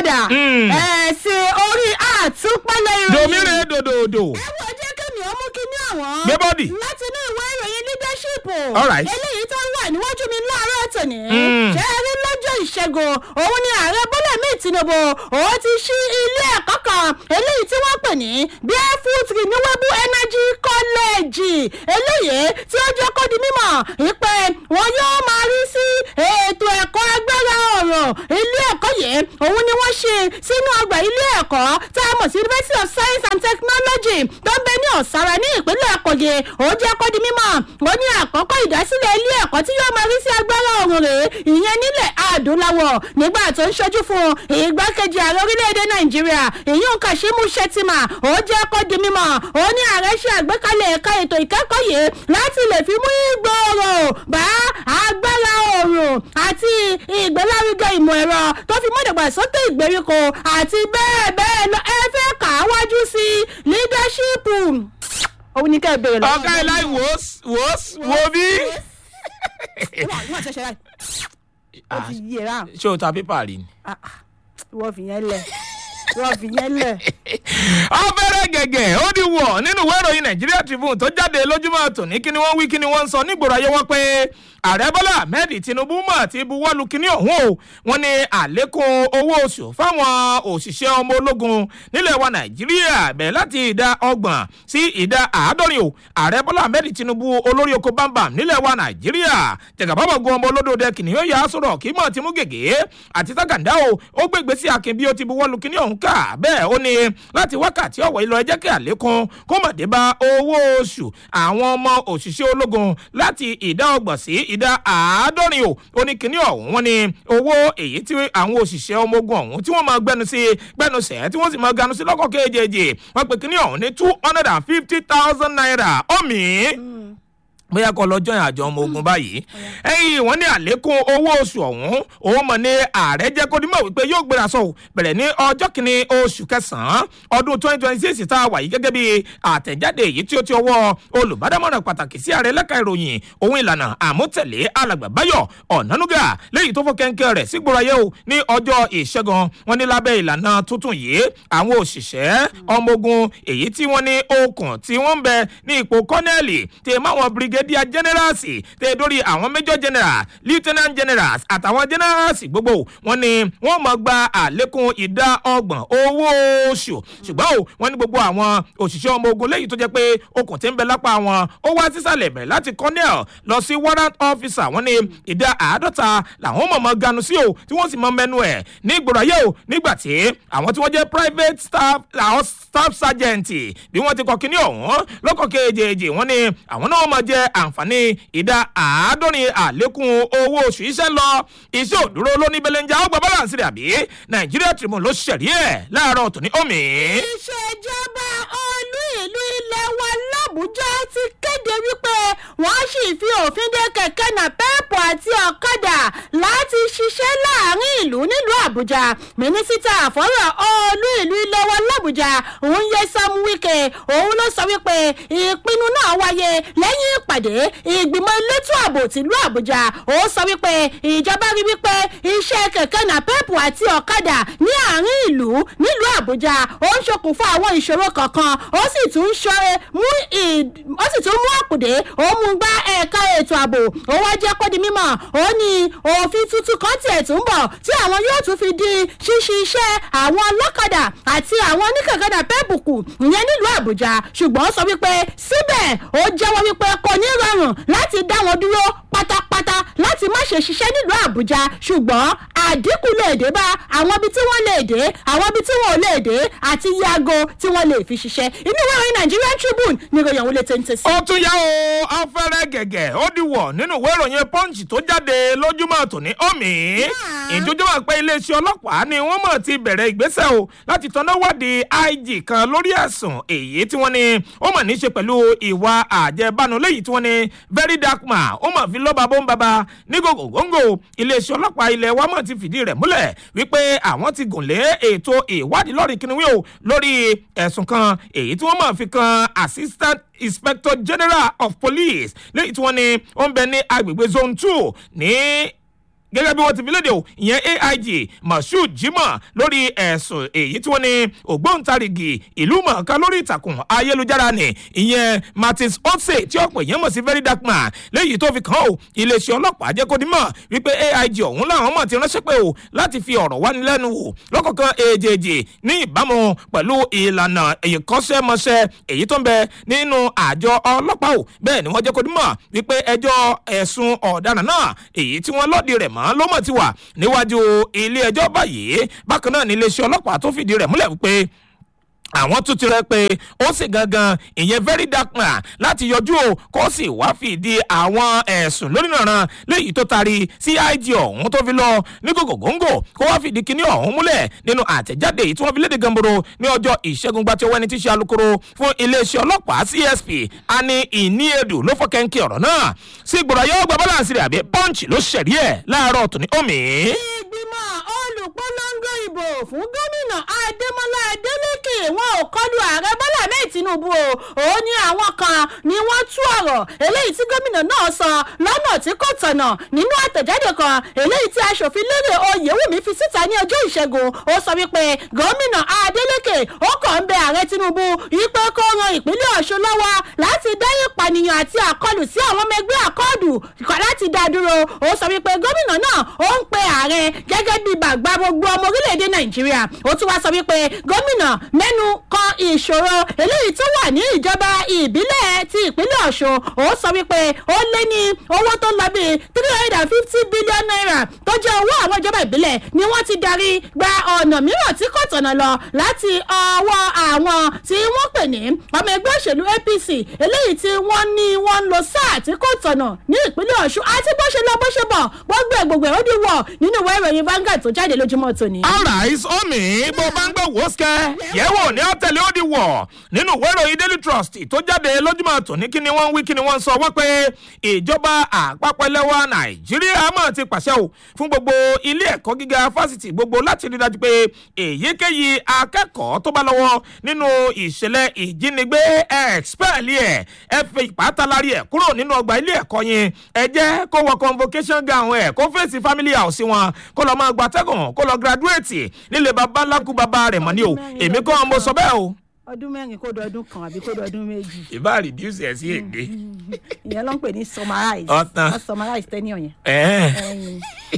padà Mm. ẹ̀ sí orí àtúpalẹ̀ ìròyìn. domire dòdòdò ẹ wo jẹ́ kémi ọmú kíní àwọn. Gbé bọ́dì. láti inú ìwé ìròyìn leadership. All right. eléyìí tó ń wà níwájú mi láàárọ̀ tòní. Mm. ṣé ẹ rí lọ́jọ́ ìṣẹ́gun òun ni ààrẹ bọ́lá mi tinubu òun ti ṣí ilé ẹ̀kọ́ kan eléyìí tí wọ́n pè ní barefoot renewable energy college eléyìí tí ó jẹ́ kó di mímọ̀ ìpè wọn yóò máa rí sí ètò ẹ̀kọ́ agbára ọ̀rọ̀ ilé ẹ̀kọ́ yìí òun ni wọ́n ṣe sínú ọgbà ilé ẹ̀kọ́ tá a mọ̀ sí university of science and technology tó ń bẹ ní ọ̀sára ní ìpínlẹ̀ kogi ó jẹ́ kó di mímọ̀ ó ní àkọ́kọ́ ìdásílẹ̀ ilé ẹ̀kọ́ tí yóò máa rí sí agbára ọ̀run rèé ìyẹn nílẹ̀ adúláwọ̀ nígbà tó ń ṣojú fún ìgbákejì ààrẹ orílẹ̀-èdè nàìjíríà ìyún kashimu shettima ó jẹ́ kó di mímọ̀ ó ní ààrẹ ṣe àgbékalẹ̀ ẹ̀ka ètò ìkẹ́kọ̀ọ́ yìí láti lè fi mú ìgbòòrò bá agbára ọ̀run àti ìgbélárugẹ ìmọ̀ ẹ̀rọ tó fi mọ́dàgbàsókè ìgbèríko àti bẹ́ẹ̀ bẹ́ẹ̀ lọ ẹ fẹ́ kà á wájú sí leadership òun ní kẹ́ ẹ bèrè lọ́wọ́ ọ̀gá ẹ̀ láì wò ó wò ó wò bí. wọ́n ti ṣe ṣe ó ti yé ra ṣé o ta pépà rí ni. wọ́n fi yẹn lẹ̀ wọ́n fi yẹn lẹ̀. ọbẹ̀rẹ̀ gẹ̀gẹ̀ ó di wọ̀ nínú ìwé ìròyìn nàìjíríà tribune tó jáde lójúmọ́ tòní kí ni wọ́n wí kí ni wọ́n ń sọ nígboro ayé wọn pé ààrẹ bọ́lá ahmed tinubu mọ̀ ti buwọ́lu kíní ọ̀hún o wọ́n ní àlékún owó oṣù fáwọn òṣìṣẹ́ ọmọ ológun nílẹ̀ wa nàìjíríà bẹ̀rẹ̀ láti ìdá ọgbọ̀n sí ìdá àádọ́rin o ààrẹ bọ́lá ahmed tinubu olórí oko bámbam nílẹ̀ wa nàìjíríà jẹ̀gàbábọ̀ gun ọmọ olódòdẹ kìnìún yà á sọ̀rọ̀ kí mọ̀ ti mú gègé àti tágàndá o ó gbé ìgbésí akin bí ó ti buwọ́lu kíní ọ̀hún ká bẹ́ẹ̀ ó ní láti wákàtí ọ̀wọ̀ ìlọ ẹjẹ́ kí àlékún kó mọ̀ dé bá owó oṣù àwọn ọmọ òṣìṣẹ́ ológun láti ìdá ọgbọ̀n sí ìdá àádọ́rin o ó ní kíní ọ̀hún wọn ni owó èyí tí àwọn òṣìṣẹ́ ọmọ ogun ọ̀hún tí wọ́n máa gbẹnu sí gbẹnu sẹ́ tí wọ́n sì máa ganu sí lọ́kọ̀ kéjèèjì wọ́n pe kíní ọ̀hún ní two hundred and fifty thousand naira ọ̀mì bóyá kọ lọ jọyìn àjọ ọmọ ogun báyìí ẹyìn wọn ní àlékún owó oṣù ọhún òun mọ ní ààrẹ jẹ kó dímọ wípé yóò gbéra sọ bẹrẹ ní ọjọ kìíní oṣù kẹsànán ọdún twenty twenty six tá a wà yìí gẹgẹ bí àtẹjáde èyí tí ó ti ọwọ olùbádámọràn pàtàkì sí ààrẹ lẹka ìròyìn òun ìlànà àmútẹlẹ alàgbà báyọ ọ̀nánúgà lẹ́yìn tó fọ́ kẹ́ńkẹ́ rẹ̀ sígboro ayé o ní ọjọ́ ìṣẹ́gun wọn ní lábẹ́ ìlànà tuntun yìí àwọn òṣìṣẹ́ ọmọ ogun èyí tí wọ́n ní okùn tí wọ́n ń bẹ ní ipò kọ́nẹ́ẹ̀lì tẹ̀ máwọn brigadier generals tẹ̀ dórí àwọn major general lieutenant generals àtàwọn generals gbogbo wọn ni wọ́n mọ̀ gba àlékún ìdá ọgbọ̀n owó oṣù ṣùgbọ́n o wọ́n ní gbogbo àwọn òṣìṣẹ́ ọmọ ogun lẹ́yìn tó jẹ́ pé okùn tí ń bẹ lápá wọn ó wá sísàlẹ̀ bẹ̀rẹ̀ láti colonel lọ sí warrant officer wọ́n ní ìdá àádọ́ta làwọn mọ̀mọ́ ganu sí o tí wọ́n sì mọ mẹ́nu ẹ̀ ní ìgboro ayé o nígbà tí àwọn tí wọ́n jẹ́ private staff àwọn staff sergeant bí wọ́n ti kọ́ kínní ọ̀hún lọ́kọ̀ kejì wọ́n ní àwọn náà mọ̀ jẹ́ àǹfààní ìdá àádọ́rin àlékún owó oṣù iṣẹ́ lọ iṣẹ́ òdúró lóní belenja ọgbà balance rẹ̀ àbí nàìjíríà tribune ló ṣẹ̀rí ẹ̀ láàárọ̀ tòní omi. ìṣèjọba olú ìlú ilẹ̀ wa làbújá ti kéde wípé wọ́n sì fi òfin de kẹ̀kẹ́ nàpẹ́ẹ̀pù àti ọ̀kadà láti ṣiṣẹ́ láàrin ìlú nílùú àbújá mínísítà àfọ́rọ̀ olú ìlú ilẹ̀ wa làbújá òun yẹ sam wike òun ló sọ wípé ìpinnu náà wáyé lẹ́yìn ìpàdé ìgbìmọ̀ elétò ààbò tìlú àbújá ó sọ wípé ìjọba rí wípé iṣẹ́ kẹ̀kẹ́ nàpẹ́ẹ̀pù àti ọ̀kadà ní àárín ìlú nílùú àbújá ó ń ṣokùnfà àwọn ìṣòro kankan ó sì tún ṣe mú ó sì tún mú àkùdé ó mú gbá ẹ̀ka ètò ààbò ó wá jẹ́ kó di mímọ̀ ó ní òfin tuntun kan tiẹ̀ tún bọ̀ tí àwọn yóò tún fi di ṣíṣe iṣẹ́ àwọn ọlọ́kadà àti àwọn oníkẹ̀kẹ́ nàpẹ́ẹ̀pù kù ìyẹn nílùú àbújá ṣùgbọ́n ó sọ wípé síbẹ̀ ó jẹ́wọ́ wípé kò ní rọrùn láti dá wọn dúró pátápátá láti má ṣe ṣiṣẹ́ nílùú àbújá ṣùgbọ́n àdínkù lè dé bá àwọn ibi tí wọ́n lè dé àwọn ibi tí wọ́n ò lè dé àti yàgò tí wọ́n lè fi ṣiṣẹ́ inú ìwé ìròyìn nigerian tribune ní ìròyìn àwọn olè téńté sí. ó tún yá o afẹ́rẹ́ gẹ̀gẹ̀ ó di wọ̀ nínú ìwé ìròyìn punch tó jáde lójúmọ́ tòní omi ìjójúmọ́ pé iléeṣẹ́ ọlọ́pàá ni wọ́n mọ̀ ti bẹ̀rẹ̀ ìgbésẹ̀ o láti tọ́ná wádìí ig kan lórí ẹ̀sùn èyí tí wọ́n ní ó mọ̀ ní í ṣe pẹ̀lú ìwà àjẹbánu léyìí tí wọ́n ní very dark man ó mọ̀ fi lọ́ba bó ń baba ní gògògóńgò iléeṣẹ́ ọlọ́pàá ilẹ̀ wa mọ̀ ti fìdí rẹ̀ múlẹ̀ wípé àwọn ti gùn lé ètò ìwádìí lọ́rìn kìnìún o lórí ẹ̀sùn kan èyí tí wọ́n mọ̀ fi kan assistant inspector general of police lẹ́yìn tí wọ́n ní ó ń bẹ ní agbègbè zone two ní gẹ́gẹ́ bí wọ́n ti fi léde o ìyẹn aig mashood jimoh lórí ẹ̀sùn èyí tí wọ́n ní ògbóǹtarìgì ìlú mọ̀ọ́ká lórí ìtàkùn ayélujára ni ìyẹn martins otse tí ọ̀pọ̀ èèyàn mọ̀ sí very dark man léyìí tó fi kàn ó iléeṣẹ́ ọlọ́pàá jẹ́ kó dímọ̀ wípé aig ọ̀hún làwọn mọ̀ ti ránṣẹ́ pé o láti fi ọ̀rọ̀ wáni lẹ́nu wò lọ́kọ̀ọ̀kan èjèèjì ní ìbámu pẹ̀lú ìlànà ìkọ́ṣẹ́mọṣẹ́ èyí tó ń bẹ nínú àjọ ọlọ́pàá o bẹ́ẹ̀ ni wọ́n jẹ́ kó dímọ̀ wípé ẹjọ́ ẹ̀sùn ọ̀daràn náà èyí tí wọ́n lọ́ọ̀dì rẹ̀ mọ́ ló mọ̀ ti wà níwájú ilé ẹjọ́ báyìí bákan náà ní iléeṣẹ́ ọlọ́pàá tó fìdí rẹ̀ múlẹ̀ wípé àwọn tún ti rẹ pé ó sì gangan ìyẹn very dark man láti yọjú o kó sì wá fìdí àwọn ẹ̀sùn lónìrànràn léyìí tó taari cid ọ̀hún tó fi lọ ní gògògóńgò kó wá fìdí kíní ọ̀hún múlẹ̀ nínú àtẹ̀jáde èyí tí wọ́n fi léde gamboro ní ọjọ́ ìṣẹ́gun gba tí owó ẹni tí ṣe alukoro fún iléeṣẹ́ ọlọ́pàá csp ani ìníyedù ló fọ́ kẹ́ńkì ọ̀rọ̀ náà sí ìgbòrò ayé ọgbà balance rẹ̀ àbí punch ló ṣẹ̀rí ẹ̀ láàárọ̀ tòní omi. ìgbìmọ̀ olùpolongo ìbò fún gómìnà adémọlá adélèké wọn ò kọlu ààrẹ bọ́lá mẹ́ẹ̀ tinubu o òun ni àwọn kan ni wọ́n tú ọ̀rọ̀ eléyìí tí gómìnà náà sọ lọ́nà tí kò tọ̀nà nínú àtẹ̀jáde kan eléyìí tí aṣòfin lérè oyèwùmí fi síta ní ọjọ́ ìṣẹ́gun ó sọ wípé gómìnà adélèké ó kàn ń bẹ ààrẹ tinubu wípé kó ran ìpínlẹ̀ ọ̀ṣun lọ́wọ́ láti dẹ́yìn ìpànìyàn àti àkọlù sí àwọn ọmọ ẹgbẹ́ àkọọ̀dù láti dá dúró ó sọ wípé gómìnà náà ó ń pe ààrẹ gẹ́gẹ́ bí bàgbà gbogbo ọmọ orílẹ̀-èdè nàìjíríà ó tún wá sọ wípé gómìnà mẹ́nu kan ìṣòro eléyìí tó wà ní ìjọba ìbílẹ̀ ti ìpínlẹ̀ ọ̀ṣun ó sọ wípé ó lé ní owó tó lọ bíi three hundred and fifty billion naira tó jẹ́ owó àwọn ìjọba ìbílẹ̀ ni wọ́n ti darí gba ọ̀nà mìíràn tí kò tọ̀nà lọ láti ọwọ́ àwọn tí wọ́n pè ní ọmọ ẹgbẹ́ òṣèlú apc eléyìí tí wọ́n ní wọ́n ń lo sáà tí kò tọ̀nà ní ìpínlẹ̀ ọ̀ṣun àti bó ṣe lọ bó ṣe bọ̀ gbogbo ẹ̀ gbogbo ẹ̀ ó di wọ̀ nínú ìwé ìròyìn Vanguard tó jáde lójúmọ́ tòní. alright omi bó bá ń gbé wòóṣkẹ́ yẹ̀wò ní ọ̀tẹ̀lẹ̀ ó di wọ̀ nínú ìwé ìròyìn daily trust tó jáde lójúmọ́ tòní kí ni wọ́n ń wí kí ni wọ́n ń sọ wọ́n pé ìjọba àpapọ̀ ẹlẹ́wà nàìjíríà mọ̀ ti pàṣẹ o fún gbogbo ilé ẹ̀kọ́ gíga fásitì gbogbo láti rí dájú pé èyíkéyìí akẹ́kọ̀ọ́ tó bá lọ́wọ́ nínú ìṣẹ̀lẹ̀ ìjínigbé ẹ̀ẹ́xpẹ́ẹ̀lì ẹ̀ ẹ fi ìpátalárí ẹ̀ kúrò nínú ọgbà ilé ẹ̀kọ́ yẹn ẹ jẹ́ kó wọ convocation gown ẹ̀ kó fèsì family house wọn kó lọ máa gbatẹ́gùn kó lọ graduate nílé baba ńlákú baba rẹ̀ mọ́ ni o èmi kọ́ mo sọ bẹ́ẹ̀ o ọdún mẹ́rin kó dọdún kan àbí kó dọdún méjì. ìbá reduce ẹ̀ sí èdè. ìyẹn ló ń pè ní summarize. Ọ̀tàn. wọ́n summarize tenure yẹn. ẹ̀ẹ́n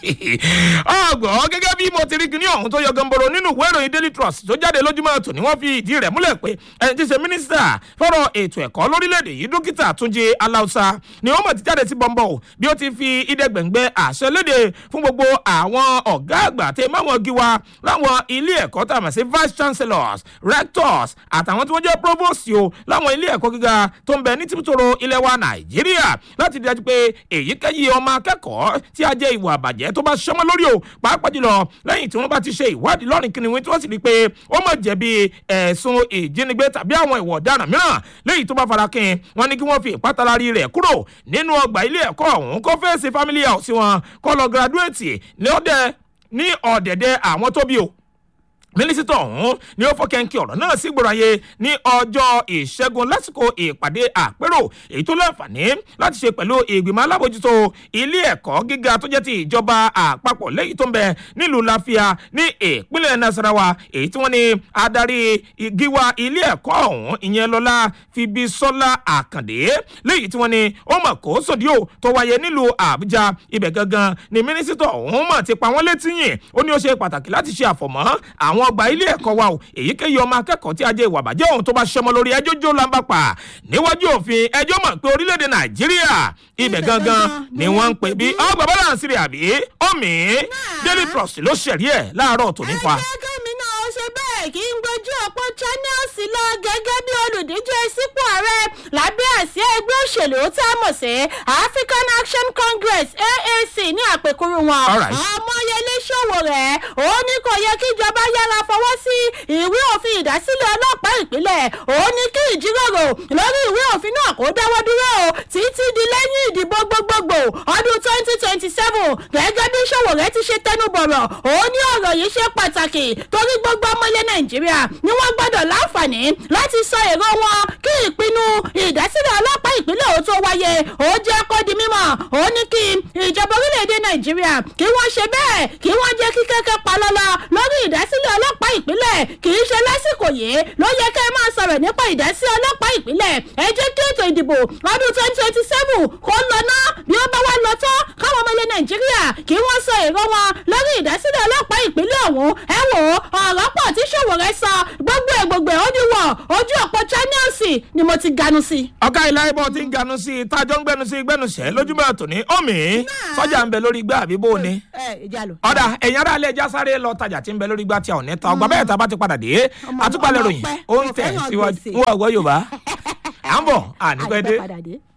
ọgbọ̀n gẹ́gẹ́ bí mo ti rí kíní ọ̀hún tó yọ gamboro nínú ìwé ìròyìn daily trust tó jáde lójúmọ́ tòní wọ́n fi ìdí rẹ̀ múlẹ̀ pé ẹni tí í ṣe mínísítà fọ́rọ̀ ètò ẹ̀kọ́ lórílẹ̀‐èdè yìí dókítà túnjí aláùsá ni wọ́n mọ̀ ti jáde sí bọ́ńbọ̀ bí ó ti fi ìdẹ́gbẹ̀ngbẹ́ àṣẹ léde fún gbogbo àwọn ọ̀gá àgbà tẹ máwọn gíwa láwọn ilé ẹ̀kọ́ tá a mọ̀ sí vice chancellors rectors àtàwọn tí wọ́n jẹ́ provost o láwọn ilé ẹ̀kọ́ gíga tó ń bẹ ní tìbútòrò ilẹ̀ wa nàìjíríà láti dájú pé èyíkéyìí ọmọ akẹ́kọ̀ọ́ tí a jẹ́ ìwà àbàjẹ́ tó bá ṣọmọ lórí o pàápàá jùlọ lẹ́yìn tí wọ́n bá ti ṣe ìwádìí lọ́rìn kìnìún tí wọ́n sì rí i pé ó mọ̀ jẹ̀bi ẹ̀sùn ìjínigbé tàbí àwọn ìwà ọ̀daràn mìíràn lẹ́yìn tó bá farakin wọn ni kí wọ́n fi ìpátalárí rẹ̀ kúrò nínú ọgbà ilé ẹ̀kọ́ ọ̀hún kó fèsì family house wọn kó lọ graduate ní ọ̀dẹ̀ ní ọ̀dẹ̀dẹ̀ àwọn tó bí o mínísítà ọ̀hún ni ó fọ́kẹ́ńkì ọ̀rọ̀ náà sí gbòòràyè ní ọjọ́ ìṣẹ́gun lásìkò ìpàdé àpérò èyí tó láǹfààní láti ṣe pẹ̀lú ìgbìmọ̀ alábòjútó ilé ẹ̀kọ́ gíga tó jẹ́ ti ìjọba àpapọ̀ lẹ́yìn tó ń bẹ nílùú láfíà ní ìpínlẹ̀ nasarawa èyí tí wọ́n ní adarí gíwá ilé ẹ̀kọ́ ọ̀hún ìyẹn lọ́lá fibisola àkàndé lẹ́yìn tí wọ́n ní ó mọ̀ kó sòdíò tó wáyé nílùú àbújá ibẹ̀ gangan ni mínísítà ọ̀hún mọ̀ ti pa wọ́n létí yìn ó ní ó ṣe pàtàkì láti ṣe àfọ̀mọ́ àwọn àwọn ọgbà ilé ẹ̀kọ́ wa o èyíkéyìí ọmọ akẹ́kọ̀ọ́ tí a jẹ́ ìwà bàjẹ́ ohun tó bá ṣọmọ lórí ẹjọ́ jó lamba pa níwájú òfin ẹjọ́ mọ̀ pé orílẹ̀-èdè nàìjíríà ibẹ̀ gangan ni wọ́n ń pè bí ọgbà balance rẹ̀ àbí omi daily trust ló ṣẹ̀rí ẹ̀ láàárọ̀ tòní fa. ẹgbẹ́ mi náà ó ṣe bẹ́ẹ̀ kí n gbójú ọ̀pọ̀ channels lọ gẹ́gẹ́ bí olùdíje sípò ààrẹ lábẹ́ àsíá ẹgbẹ́ òṣèlú tá a mọ̀ sí african action congress aac ní àpèkúrú wọn All right. ọmọyẹlé Sowore ó ní kò yẹ kí ìjọba yára fọwọ́ sí ìwé òfin ìdásílẹ̀ ọlọ́pàá ìpínlẹ̀ ó ní kí ìjíròrò lórí ìwé òfin náà kó dáwọ́ dúró o títí di lẹ́yìn ìdìbò gbogbogbò ọdún twenty twenty seven gẹ́gẹ́ bí Sowore ti ṣe tẹnubọ̀rọ̀ ó ní ọ̀rọ̀ yìí ṣe pàtàkì torí gbogbo ọmọ ilẹ̀ Nàìjíríà ni wọ́n gbọ́dọ̀ láǹfààní láti sọ èrò wọn kí ìpinnu ìdásílẹ̀ ọlọ́pàá ìpínlẹ̀ ó tó wáyé ó jẹ́ kó di mímọ̀ ó ní kí ìjọba orílẹ̀-èdè Nàìjíríà kí wọ́n ṣe bẹ́ẹ̀ kí wọ́n jẹ́ kí kẹ́kẹ́ pa lọ́lọ́ lórí ìdásílẹ̀ ọlọ́pàá ìpínlẹ̀ kì í ṣe lásìkò yìí ló yẹ kẹ́ ẹ máa sọ̀rọ̀ nípa ìdásí ọlọ́pàá ìpínlẹ̀ ẹ jẹ́ kí ètò ìdìbò ọdún twenty twenty seven kó lọ ná bí ó bá wá lọ tán káwọn ọmọ ilẹ̀ Nàìjíríà kí wọ́n sọ èrò wọn lórí ìdásílẹ̀ ọlọ́pàá ìpínlẹ̀ ọ̀hún ẹ wò ó ọ̀rọ̀ pọ̀ tí Sowore sọ gbogbo ẹ̀ gbogbo ẹ̀ ó ní wọ̀ ojú ọ̀pọ̀ channels ni mo ti ganu sí. ọ̀gá ilá ibọ̀ ti ń ganu sí i tájọ́ ń gbẹnu sí i gbẹnusẹ̀ lójúmọ́ àtòní omi sọ́jà ń bẹ lórí igbá àbí bó o ní. ẹ ìjà lò. ọ̀dà ẹ̀yin ará ilé ẹja sáré lọ tajà tí ń bẹ lórí igbá tí a ò ní ta ọgbà bẹ́ẹ̀ tá a bá ti padà dé Ọmọ- àtúpalẹ̀ ọmọ ròyìn ọpẹ́, ó ń mo tẹ̀ fẹ́ràn síwájú gbèsè. ń wọ̀ ọ̀gbọ́ Yorùbá à ń bọ̀ ànípẹ́ dé. àìpẹ́ padà dé.